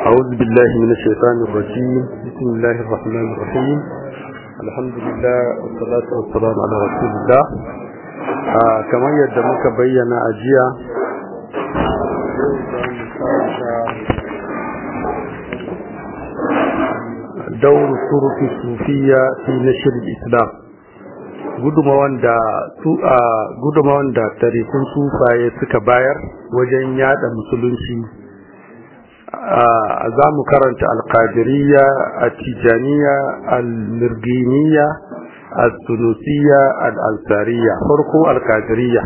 أعوذ بالله من الشيطان الرجيم بسم الله الرحمن الرحيم الحمد لله والصلاة والسلام على رسول الله آه كما يدمك بينا أجيا دور الطرق الصوفية في نشر الإسلام gudumawan da su a gudumawan da tarikun sufaye suka bayar wajen yada musulunci za mu karanta alkadiriya a tijaniya al-mirginiya al-sunusiya al-ansariya farko alkadiriya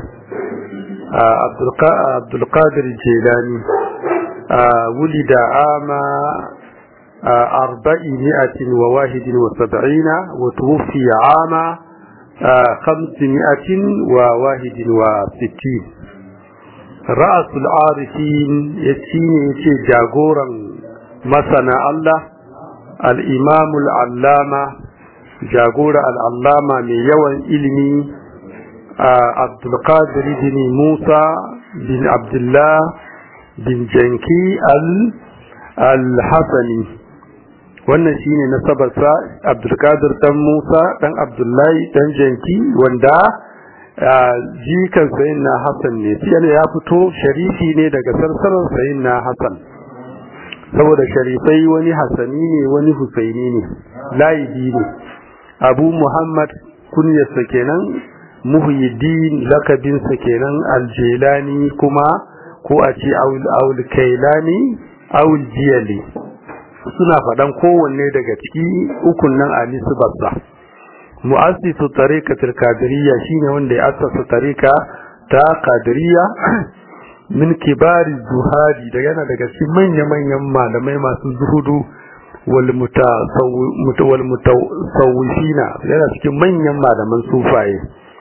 abdulkadir jelani wulida ama arba'i mi'atin wa wahidin wa sab'ina wa tuwfiya ama خمسمائة وواحد وستين رأس العارفين يتيني يتي جاغورا مثنى الله الإمام العلامة جاغورا العلامة من يوان إلمي عبد القادر بن موسى بن عبد الله بن جنكي الحسني wannan shine nasabarsa Abdulkadir dan Musa dan Abdullahi dan Janki wanda jikan sayyidina Hassan ne sai ya fito sharifi ne daga sarsarar sayyidina Hassan saboda sharifai wani Hassani ne wani Husaini ne laibi ne Abu Muhammad kunyarsa kenan Muhyiddin lakabinsa kenan Aljelani kuma ko a ce Aul Kailani Aul Jiyali suna faɗan kowanne daga ciki ukun nan ali su babba mu'assisu tariqatul qadiriyya shine wanda ya assasa tariqa ta qadiriyya min kibari zuhadi da yana daga cikin manya manyan malamai masu zuhudu wal wal mutasawwifina yana cikin manyan malaman sufaye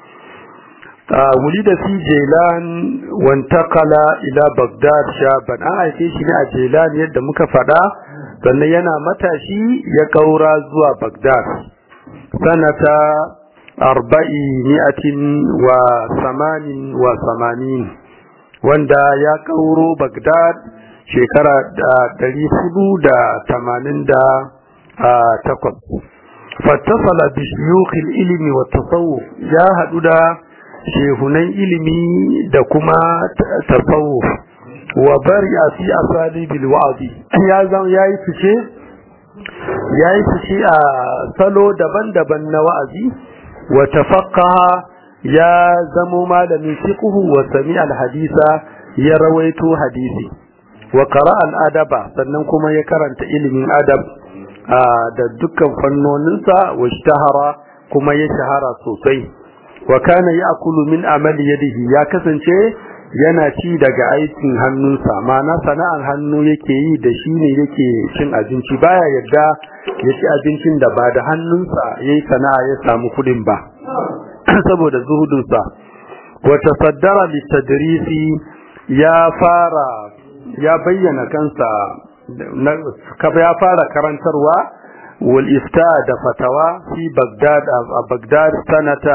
ولد في جيلان وانتقل الى بغداد شابا an haife shi ne a Jailan yadda muka faɗa sannan yana matashi ya kaura zuwa Baghdad sanata arba'i mi'atin wa samanin wa samanin wanda ya kauro Baghdad shekara ɗari hudu da tamanin da takwas fattasala bi shiyukhil ilimi wa tasawuf ya haɗu da shehunan ilimi da kuma tasawuf wa bari a fi asalibil wa'azi ya zan yayi fice yayi fice a salo daban-daban na wa'azi wa tafaqqaha ya zamo malamin fiqh wa sami al-hadisa ya rawaito hadisi wa qara al-adaba sannan kuma ya karanta ilimin adab da dukkan fannoninsa wa ishtahara kuma ya shahara sosai wa kana ya'kulu min amali yadihi ya kasance yana ci daga aikin hannunsa ma'ana sana'ar hannu yake yi da shi ne yake cin abinci baya yadda ya ci abincin da ba da hannunsa yayi sana'a ya samu kudin ba saboda zuhudunsa wa tasaddara litadrisi ya fara ya bayyana kansa ya fara karantarwa wal ifta da fatawa fi bagdad a bagdad sanata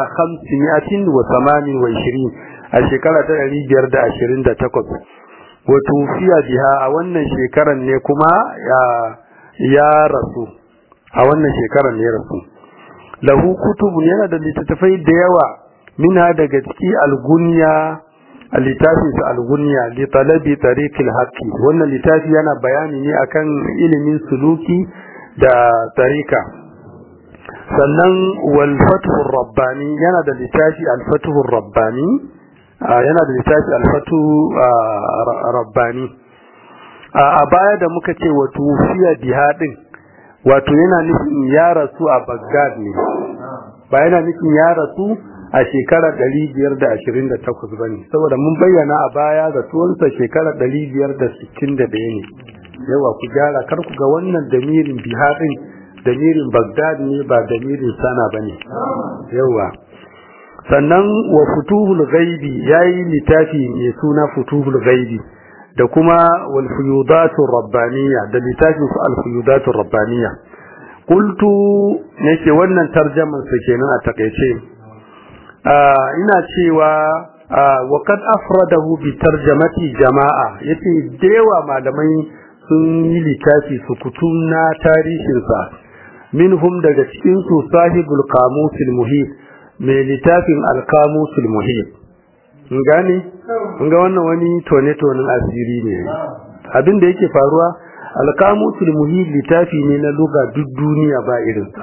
528 a shekara ta ɗari biyar da ashirin da takwas wato fiya biha a wannan shekaran ne kuma ya rasu a wannan shekaran ne rasu lahu kutubun yana da littattafai da yawa mina daga ciki algunya a littafin sa algunya li talabi tariqil haqqi wannan littafi yana bayani ne akan ilimin suluki da tarika sannan wal fathur rabbani yana da littafi al fathur rabbani yana da littafi alfatu rabbani a baya da muka ce wato fiya bihadin wato yana nufin ya rasu a Baghdad ne ba yana nufin ya rasu a shekarar 528 bane saboda mun bayyana a baya da tuwansa shekarar 561 ne yawa ku gyara kar ku ga wannan damirin bihadin damirin Baghdad ne ba damirin sana bane yawa sannan wa futuhul ghaibi yayi littafi mai suna futuhul ghaibi da kuma wal fuyudatur rabbaniyya da littafin su al fuyudatur rabbaniyya qultu nake wannan tarjaman sa kenan a takeice ina cewa wa kad afradahu bi tarjamati jama'a yace dewa malamai sun yi littafi sukutun na tarihinsa minhum daga cikin su sahibul qamusil muhit mai littafin al-qamusul muhit in gane in ga wannan wani tone tonen asiri ne abin da yake faruwa al-qamusul muhit littafi ne na luga duk duniya ba irinsa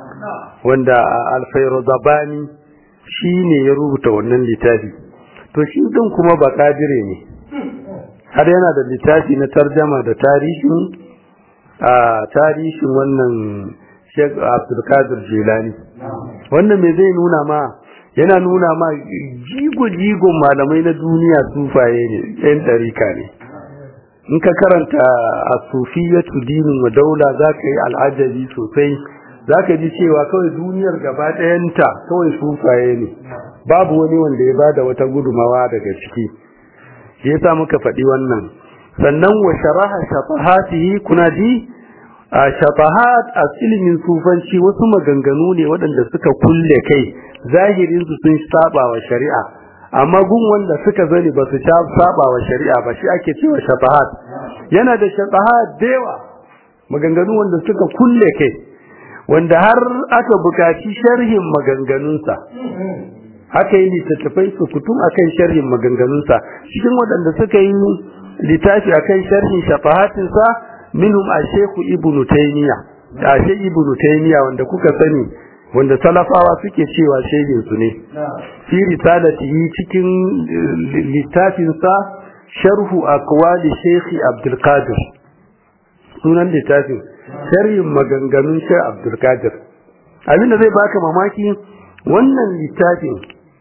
wanda al-fayruzabani shi ne ya rubuta wannan littafi to shi din kuma ba kadire ne har yana da littafi na tarjama da tarihin a tarihin wannan Sheikh Abdulkadir Jilani wannan me zai nuna ma yana nuna ma jigo jigon malamai na duniya sufaye ne yan ɗarika ne in ka karanta a sufiyatu dinin wa daula za ka yi al'ajabi sosai za ka ji cewa kawai duniyar gaba ɗayanta kawai sufaye ne babu wani wanda ya bada wata gudumawa daga ciki shi yasa muka faɗi wannan sannan wa sharaha shafahatihi kuna ji a shafahat a ilimin sufanci wasu maganganu ne waɗanda suka kulle kai zahirin su sun saba wa shari'a amma gun wanda suka zani ba su saba wa shari'a ba shi ake cewa shafahat yana da shafahat da yawa maganganu wanda suka kulle kai wanda har aka bukaci sharhin maganganunsa aka yi littattafai su kutum akan sharhin maganganunsa cikin waɗanda suka yi littafi akan sharhin shafahatinsa minhum asheku ibnu taymiya ashe ibnu taymiya wanda kuka sani wanda salafawa suke cewa shehin su ne fi risalatihi cikin littafinsa sharhu aqwali shaykh abdul qadir sunan littafin sharhin maganganun shaykh abdul qadir abinda zai baka mamaki wannan littafin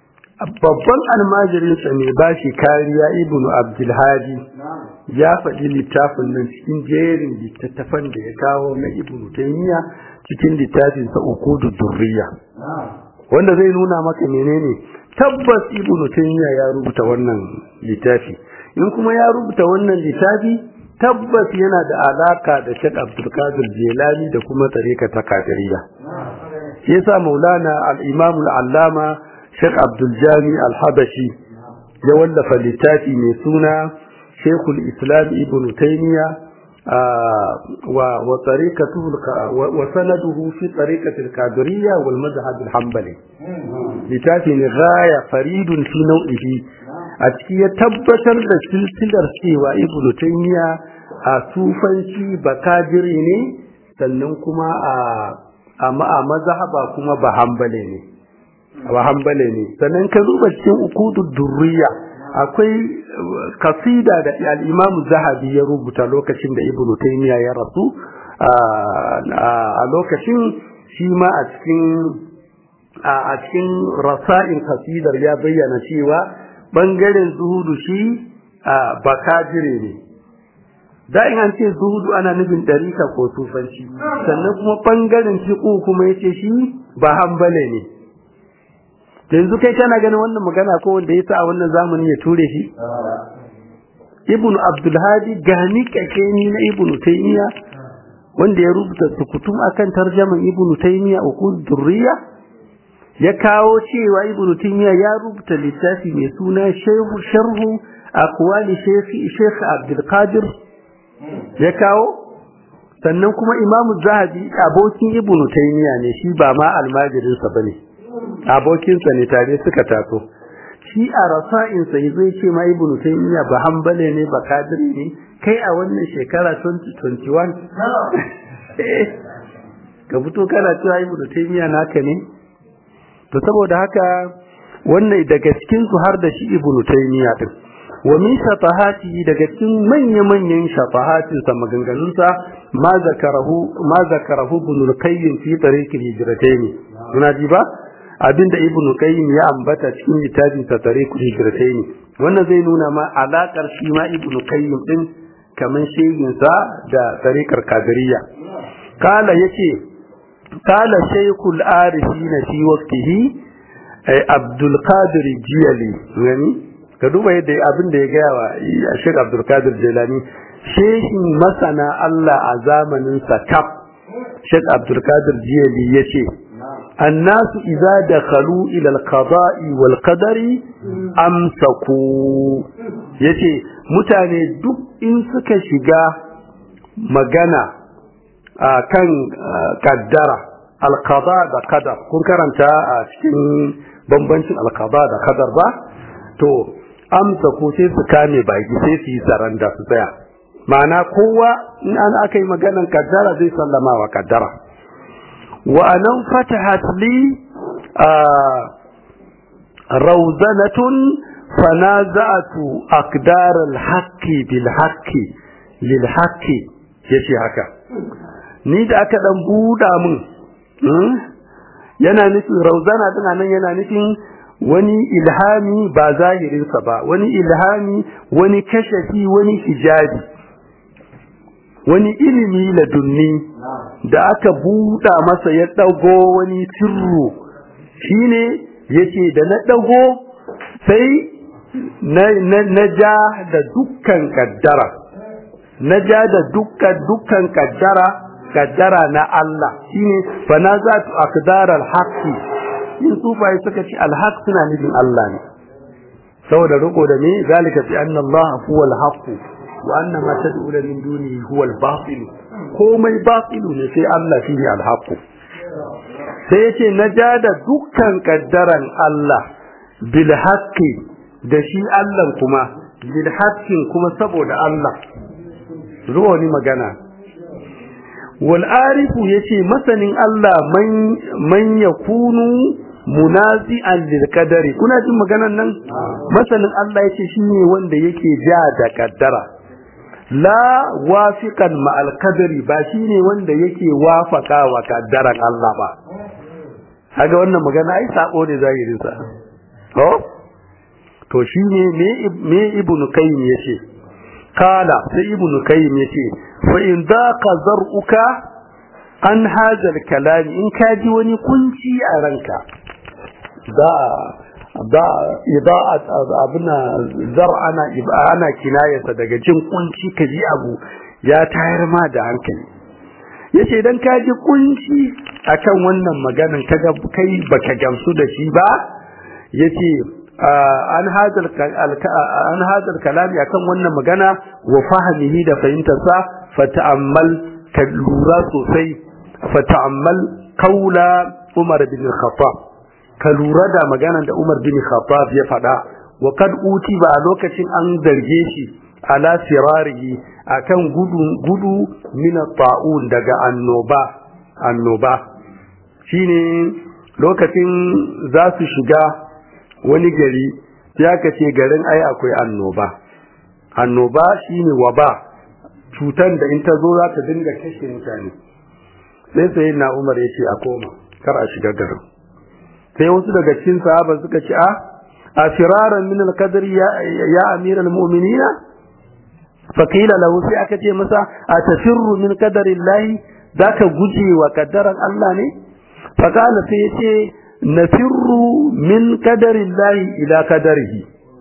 babban almajirinsa mai ba shi kariya ibn abdulhadi ya faɗi littafin nan cikin jerin littattafan da ya kawo na ibn taymiya cikin littafinsa ukudu durriya wanda zai nuna maka menene tabbas ibn taymiya ya rubuta wannan littafi in kuma ya rubuta wannan littafi tabbas yana da alaka da Sheikh Abdul Qadir Jilani da kuma tarika ta Qadiriyya yasa Maulana al-Imam al-Allama Sheikh Abdul Jami Al-Habashi ya wallafa littafi mai suna Sheikhul Islam Ibn Taymiyyah wa wa tariqatuhu wa sanaduhu fi tariqati al-Qadiriyya wal madhhab al-Hanbali littafi ne gaya faridun fi nau'ihi a ciki ya tabbatar da silsilar cewa Ibn Taymiyyah a sufanci bakadiri ne sannan kuma a a mazhaba kuma ba hanbali ne wa hambale ne sannan ka duba cikin ukudud durriya akwai kasida da al-Imam Zahabi ya rubuta lokacin da Ibn Taymiyyah ya rasu a lokacin shi ma a cikin a cikin rasa'in kasidar ya bayyana cewa bangaren zuhudu shi bakajire ne da in an ce zuhudu ana nufin ɗarika ko sufanci sannan kuma bangaren fiqu kuma yace shi ba hambale ne yanzu kai kana ganin wannan magana ko wanda ya sa a wannan zamani ya ture shi ibn abdulhadi gani kakeni na ibn taymiya wanda ya rubuta sukutum akan tarjaman ibn taymiya ukul durriya ya kawo cewa ibn taymiya ya rubuta littafi mai suna shehu sharhu aqwali shaykh shaykh abdul qadir ya kawo sannan kuma imamu zahabi abokin ibn taymiya ne shi ba ma almajirinsa bane abokinsa ne tare suka taso shi a rasa'insa ya zai ce ma ibnu taymiya ba hanbale ne ba kadiri ne kai a wannan shekara 2021 ka fito kana cewa ibnu taymiya naka ne to saboda haka wannan daga cikin su har da shi ibnu taymiya din wa min shafahati daga cikin manya-manyan shafahatin sa maganganun sa ma zakarahu ma zakarahu ibn al-qayyim fi tariq al-hijratayn kuna ji ba abinda ibnu qayyim ya ambata cikin littafin sa tariqul hijratayn wannan zai nuna ma alakar shi ma ibnu qayyim din kaman shehin sa da tariqar qadiriyya kala yace kala shaykhul arifin fi waqtihi abdul qadir jiyali yani ka duba yadda abin da ya gaya wa Sheikh Abdul Qadir Jilani shehin masana Allah a zamanin sa kaf Sheikh Abdul Qadir Jiyali yace الناس إذا دخلوا إلى القضاء والقدر أمسكوا yace mutane duk in suka shiga magana a kan kaddara alkaba da kadar kun karanta a cikin bambancin alkaba da kadar ba to amsa ko sai su kame baki sai su yi saranda su tsaya ma'ana kowa in an aka yi maganan kaddara zai sallama wa kaddara wa anan fatahat li rawzanatun fanaza'atu aqdar al-haqqi bil haqqi lil haqqi yace haka ni da aka dan buda min yana nufin rauzana din nan yana nufin wani ilhami ba zahirinsa ba wani ilhami wani kashafi wani hijabi wani ilimi ladunni da aka buɗa masa ya ɗago wani sirru shine yace da na ɗago sai na ja da dukkan kaddara na ja da dukkan dukkan kaddara kaddara na Allah shine fa na za tu aqdar al-haqqi in sufai suka ce al-haq suna nufin Allah ne saboda riko da me zalika bi anna Allah huwa al-haqq wa anna ma tad'u min dunihi huwa al-batil komai batilu ne sai Allah shine al-haqq sai yace na ja da dukkan kaddaran Allah bil haqqi da shi Allah kuma bil haqqin kuma saboda Allah zuwa ni magana wal arifu yace masanin Allah man man yakunu munazi'an lil qadari kuna jin maganan nan masanin Allah yace shine wanda yake ja da kaddara la wafiqan ma al qadari ba shine wanda yake wafaka wa kaddaran Allah ba kaga wannan magana ai sako ne zahirin sa to to shine me me ibnu qayyim yace kala sai ibnu qayyim yace fa in daqa zar'uka an hadha al-kalam in ka ji wani kunci a ranka da da ida'at abuna zar'ana ana kinayarsa daga jin kunci ka ji abu ya tayar ma da hankali yace idan ka ji kunci akan wannan maganan kaga kai baka gamsu da shi ba yace an hadal an hadal kalami akan wannan magana wa fahimihi da fahimtarsa fata'ammal ka lura sosai fata'ammal kaula Umar bin Khattab ka lura da maganar da Umar bin Khattab ya faɗa wa kad uti ba a lokacin an zarge shi ala sirarihi akan gudu gudu min ta'un daga annoba annoba shine lokacin za su shiga wani gari ya kace garin ai akwai annoba annoba shine waba cutan da in ta zo za ta dinga kashe mutane sai sai na Umar yace a koma kar a shiga garin sai wasu daga cikin sahaba suka ce a a firaran min al-qadr ya ya amir al-mu'minin fa qila lahu sai aka ce masa a tafirru min qadarillahi zaka guje wa kaddaran Allah ne fa kana sai yace nafirru min qadarillahi ila qadarihi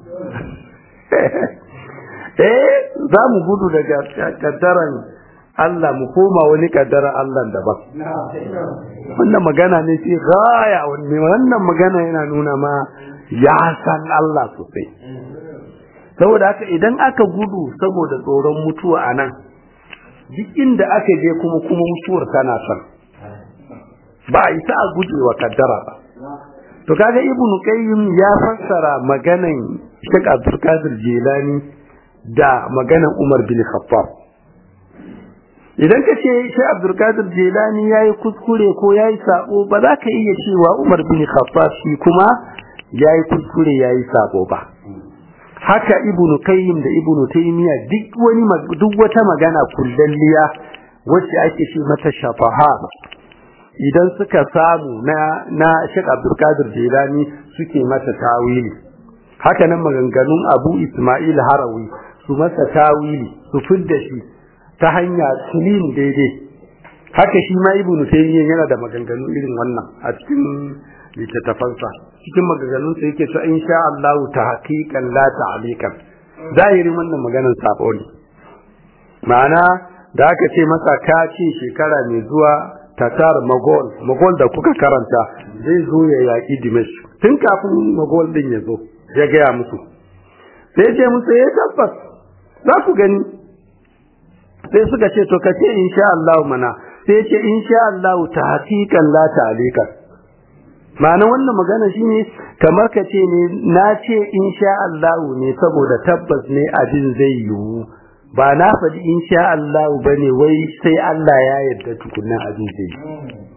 eh za mu gudu daga kaddaran Allah mu koma wani kaddara Allah daban wannan magana ne sai gaya wannan magana yana nuna ma ya san Allah sosai saboda haka idan aka gudu saboda tsoron mutuwa a nan duk inda aka je kuma kuma mutuwar tana son ba a isa a guje wa kaddara ba to kaga ibn qayyim ya fassara maganan Sheikh Abdul Qadir Jilani da maganan Umar bin Khattab idan ka ce Sheikh Abdul Qadir Jilani yayi kuskure ko yayi sabo ba za ka iya cewa Umar bin Khattab shi kuma yayi kuskure yayi sabo ba haka ibn Qayyim da ibn Taymiyyah duk wani duk wata magana kullalliya wacce ake ce mata shafaha idan suka samu na na Sheikh Abdul Qadir Jilani suke mata tawili haka nan maganganun Abu Ismail Harawi su masa tawili su fidda shi ta hanya clean daidai haka shi ma Ibn Taymiyyah yana da maganganu irin wannan a cikin littattafansa cikin maganganun sa yake cewa insha Allah ta haqiqan la ta'liqan zahirin wannan maganar sabo ne ma'ana da aka ce masa ka ce shekara mai zuwa tatar magol magol da kuka karanta zai zo ya yaƙi dimash tun kafin magol din ya zo ya gaya musu sai ce musu ya tabbas za ku gani sai suka ce to kace insha Allah mana sai ce insha Allah ta hakikan la ta'alikan ma'ana wannan magana shine kamar ka ce ne na ce insha Allah ne saboda tabbas ne abin zai yiwu ba na faɗi insha Allah bane wai sai Allah ya yarda tukunna abin zai yiwu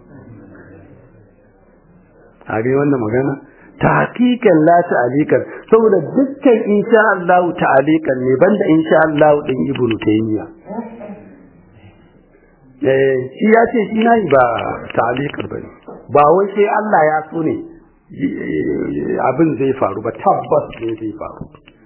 a ga wannan magana tahqiqan la ta'alikan saboda dukkan insha Allah ta'alikan ne banda insha Allah din ibnu taymiya eh shi ya ce shi nayi ba ta'alikan bane ba wai sai Allah ya so ne abin zai faru ba tabbas ne zai faru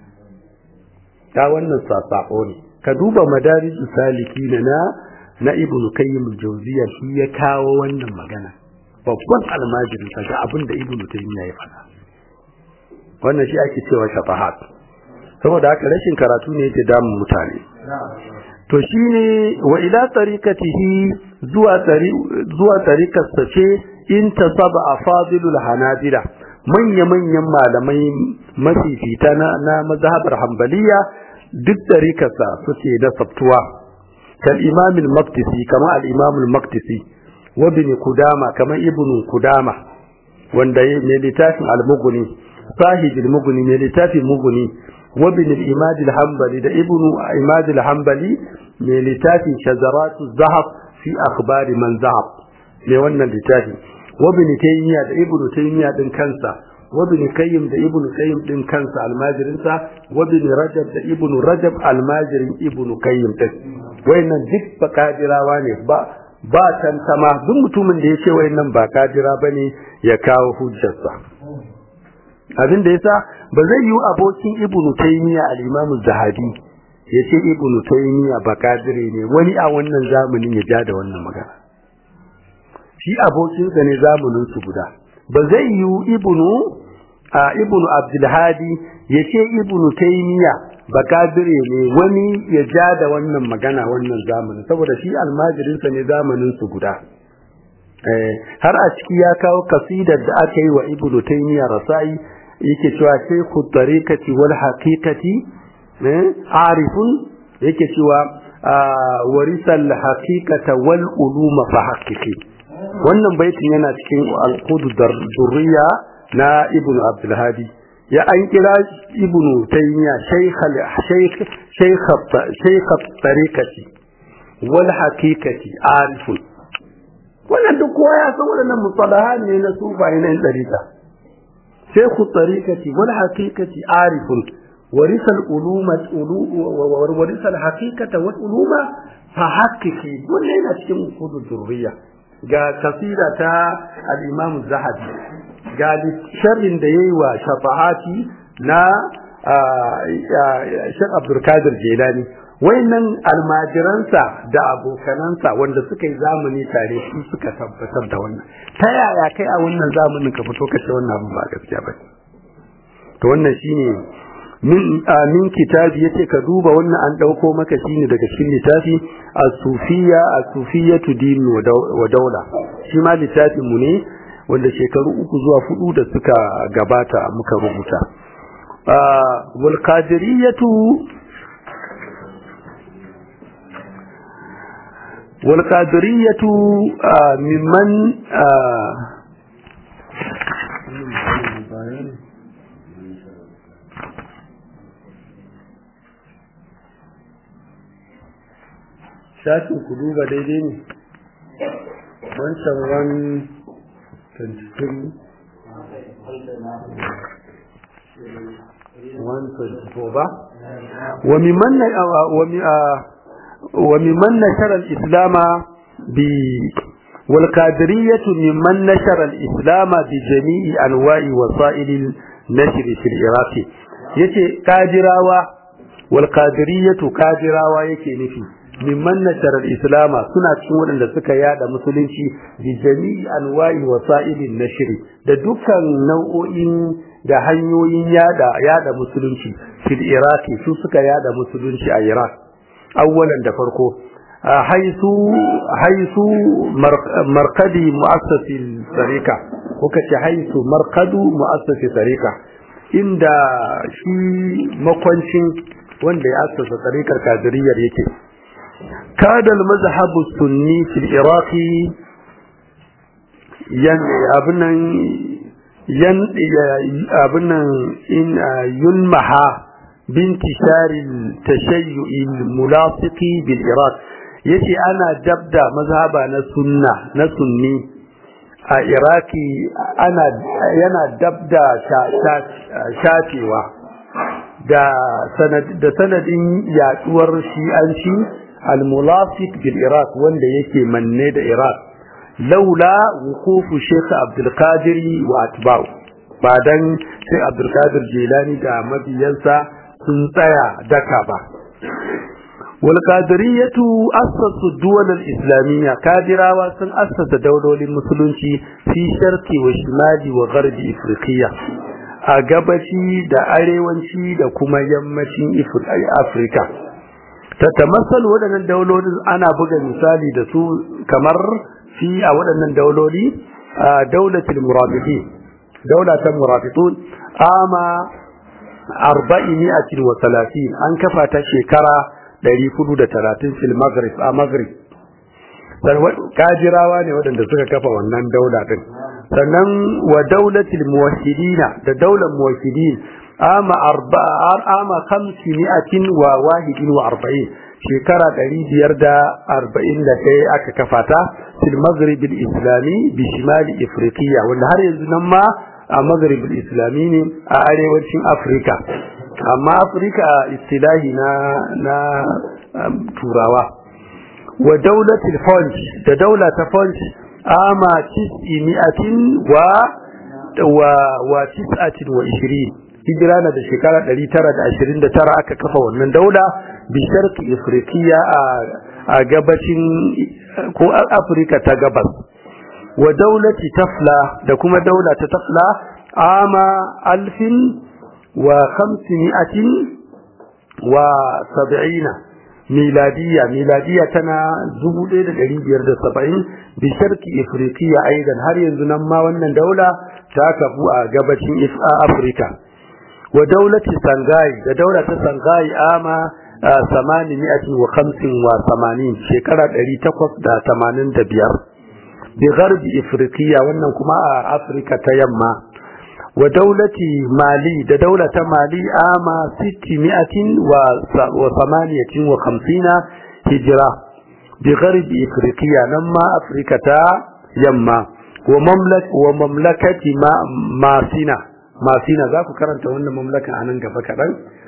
ta wannan sasako ne ka duba madarijus saliki na na ibnu qayyim al-jawziyya shi ya kawo wannan magana babban almajirin sa ga abin da ibnu taymiya ya faɗa wannan shi ake cewa shafahat saboda haka rashin karatu ne yake damun mutane to shine wa ila tariqatihi zuwa tari zuwa tariqar sa ce in tasaba afadilul hanabila manya manyan malamai mafifita na na mazhabar hanbaliya duk tariqarsa suke da sabtuwa kal imam al-maqdisi kama al-imam al-maqdisi wa ibn kudama kama ibn kudama wanda mai littafin al-mughni sahib al-mughni mai littafin mughni wa ibn al-imad al-hanbali da ibn imad al-hanbali mai littafin shazarat az-zahab fi akhbar man zahab mai wannan littafi wa ibn taymiya da ibn taymiya din kansa wa ibn qayyim da ibn qayyim din kansa almajirinsa wa ibn rajab da ibn rajab almajirin ibn qayyim din wayannan duk bakadirawa ne ba ba tantama duk mutumin da ya ce wayannan ba kadira bane ya kawo hujjarsa abin da yasa ba zai yi abokin ibnu taymiya al-imam zahabi ya ce ibnu taymiya ba kadire ne wani a wannan zamanin ya ja da wannan magana shi abokinsa ne zamanin su guda ba zai yi ibnu a ibnu abdul hadi ya ce ibnu taymiya bakadire ne wani ya ja da wannan magana wannan zamanin saboda shi almajirinsa ne zamanin su guda har a ciki ya kawo kasidar da aka yi wa ibnu taymiya rasai yake cewa shaykhu tariqati wal haqiqati arifun yake cewa warisal haqiqata wal uluma fa haqiqi wannan baitin yana cikin al-qud durriya na ibnu abdul hadi ya an kira ibnu taymiya shaykhal shaykh shaykh shaykh tariqati wal haqiqati arifun wannan duk kowa ya san wadannan mustalahan ne na sufaye na tariqa shaykh tariqati wal haqiqati arifun ورث العلوم ورث الحقيقة والعلوم فحققي wannan yana cikin usul durriya ga kasida ta al-Imam Zahabi ga sharrin da yayi wa shafahati na Sheikh Abdul Qadir Jilani wayannan almajiransa da abokanansa wanda suka yi zamani tare su suka tabbatar da wannan ta yaya kai a wannan zamanin ka fito ka ce wannan abin ba gaskiya ba to wannan shine min min kitabi yace ka duba wannan an dauko maka shine daga cikin littafi as-sufiyya as-sufiyyatu din wa daula shi ma littafin mu ne wanda shekaru uku zuwa hudu da suka gabata muka rubuta wal qadiriyatu wal qadiriyatu mimman shafin ku duba daidai ne wancan wani 23 124 ba wa mimman nashara al-islama bi والقادرية ممن نشر الإسلام بجميع أنواع وسائل النشر في العراق يتي قادراوا والقادرية قادراوا يكي نفي mimman nasharar islama suna cikin waɗanda suka yada musulunci bi jami'i anwa'i wasa'ilin nashri da dukkan nau'o'in da hanyoyin yada yada musulunci fil iraki su suka yada musulunci a iraq awwalan da farko haisu haisu markadi mu'assasi sarika ko kace haisu markadu mu'assasi sarika inda shi makwancin wanda ya assasa tsarikar kadiriyar yake kada al-mazhab sunni fi al-iraq yan abunan yan abunan in yulmaha بانتشار التشيع الملاصق بالعراق yace ana dabda mazhaba na sunna na sunni a iraki ana yana dabda shafewa da da sanadin yaduwar shi'anci al-mulasik bil iraq wanda yake manne da iraq laula wuqufu sheikh abdul qadir wa atba'u ba dan sai abdul qadir jilani da mabiyansa sun tsaya daka ba wal qadiriyatu assasu duwal al islamiyya kadirawa sun assasa daulolin musulunci fi sharqi wa shimali wa gharbi afriqiya a gabashi da arewanci da kuma yammacin afirka ta tamasal waɗannan daulolin ana buga misali da su kamar fi a waɗannan dauloli a daulatul murabitun daulatul murabitun ama arba'imiyatin wa talatin an kafa ta shekara ɗari hudu da talatin fil maghrib a maghrib kajirawa ne waɗanda suka kafa wannan daula ɗin sannan wa daulatil muwahhidina da daular muwahhidin ama arba'a ama khamsimiyatin wa wahidin wa arba'in shekara ɗari biyar da arba'in da ɗaya aka kafa ta fil maghrib islami bi shimali ifriqiya wanda har yanzu nan ma a maghrib islami ne a arewacin afirka amma afirka istilahi na na turawa wa daulatul funch da daula ta funch ama tis'imi'atin wa wa wa tis'atin wa ishirin hijira na da shekara 929 aka kafa wannan daula bi sharqi afrikiya a gabacin ko afirka ta gabas wa daulati tafla da kuma daula ta tafla ama alfin wa khamsimi'atin wa sab'ina miladiya miladiya tana 1570 bi sharqi afrikiya aidan har yanzu nan ma wannan daula ta kafu a gabacin afirka wa daulati sangai da daula ta sangai ama samani mi'atin wa khamsin wa samanin shekara ɗari takwas da tamanin da biyar bi garbi ifriqiya wannan kuma a afirka ta yamma wa daulati mali da daula ta mali ama sitti mi'atin wa samaniyatin wa khamsina hijira bi garbi ifriqiya nan ma afirka ta yamma wa mamlakati masina masina za ku karanta wannan mamlaka a nan gaba kaɗan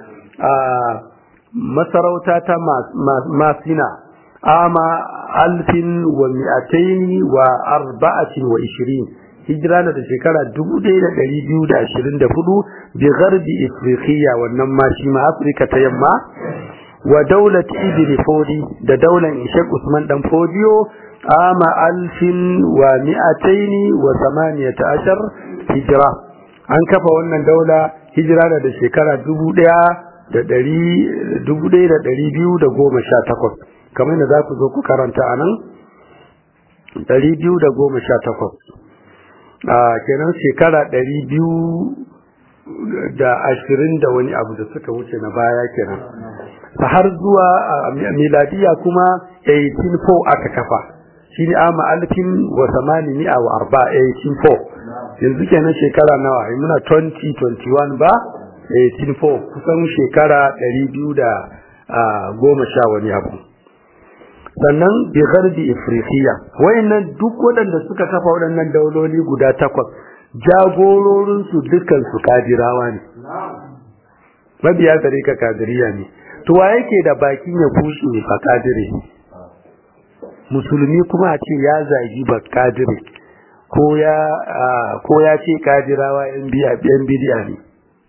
masarauta ta masina ama alfin wa mi'ataini wa arba'atin wa ishirin hijira na da shekara dubu ɗaya da ɗari biyu da ashirin da hudu bi garbi ifriqiya wannan ma shi ma afirka ta yamma wa daulat ibn fodi da daular ishaq usman dan fodiyo ama alfin wa mi'ataini wa samaniyata ashar hijira an kafa wannan daula hijira na da shekara dubu ɗaya da ɗari dubu ɗaya da ɗari biyu da goma sha takwas kamar da za ku zo ku karanta a nan ɗari biyu da goma sha takwas a kenan shekara ɗari biyu da ashirin da wani abu da suka wuce na baya kenan har zuwa miladiya kuma 1804 aka kafa shi ne ama alfin wa samani mi'a wa arba 1804 yanzu kenan shekara nawa muna 2021 ba 1804 kusan shekara 210 sha wani abu sannan bi garbi ifriqiya wayannan duk waɗanda suka kafa waɗannan dauloli guda takwas jagororin su dukkan su kadirawa ne mabiya gare ka kadiriya ne to wa yake da bakin ya kushe ba kadire musulmi kuma a ce ya zagi ba kadire ko ya ko ya ce kadirawa yan bidiya ne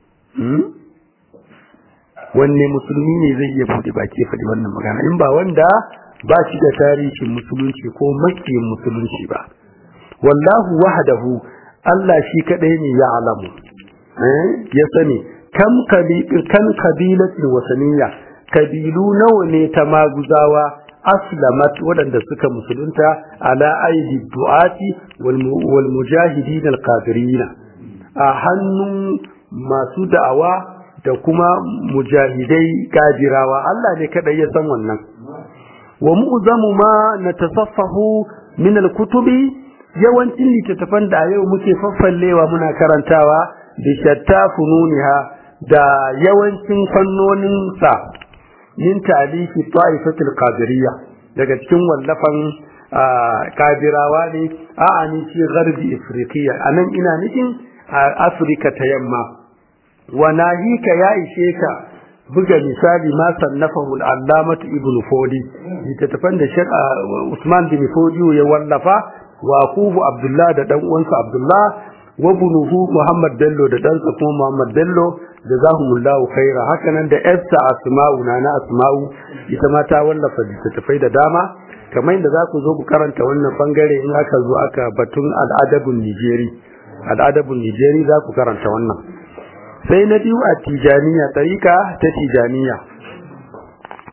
wanne musulmi ne zai iya buɗe baki faɗi wannan magana in ba wanda ba shi da tarihin musulunci ko makiyin musulunci ba wallahu wahdahu Allah shi kadai ne ya alamu ya sani kam kan kabilatin wasaniya kabilu nawa ne ta maguzawa aslamat waɗanda suka musulunta ala aidi du'ati wal mujahidin al a hannun masu da'awa da kuma mujahidai gajirawa Allah ne kadai ya san wannan wa mu'zamu ma natasaffahu min al-kutubi yawancin littattafan da yau muke faffallewa muna karantawa bi shatta fununiha da yawancin fannonin sa min talifi ta'ifatul qadiriyya daga cikin wallafan kadirawa ne a ani fi gharbi afriqiya anan ina nufin afirka ta yamma wa nahika ya ishe ka buga misali ma sannafahu al-allamah ibn fodi littattafan da shek usman bin fodi ya wallafa wa kufu abdullah da dan uwansa abdullah wa bunuhu muhammad bello da ɗansa kuma muhammad bello jazahumullahu khaira haka nan da yarsa asma'u na na asma'u ita ma ta wallafa littattafai da dama kamar yadda za ku zo ku karanta wannan bangare in aka zo aka batun al'adabun nijeri al'adabun nijeri za ku karanta wannan sai na biyu a tijaniya tsarika ta tijaniya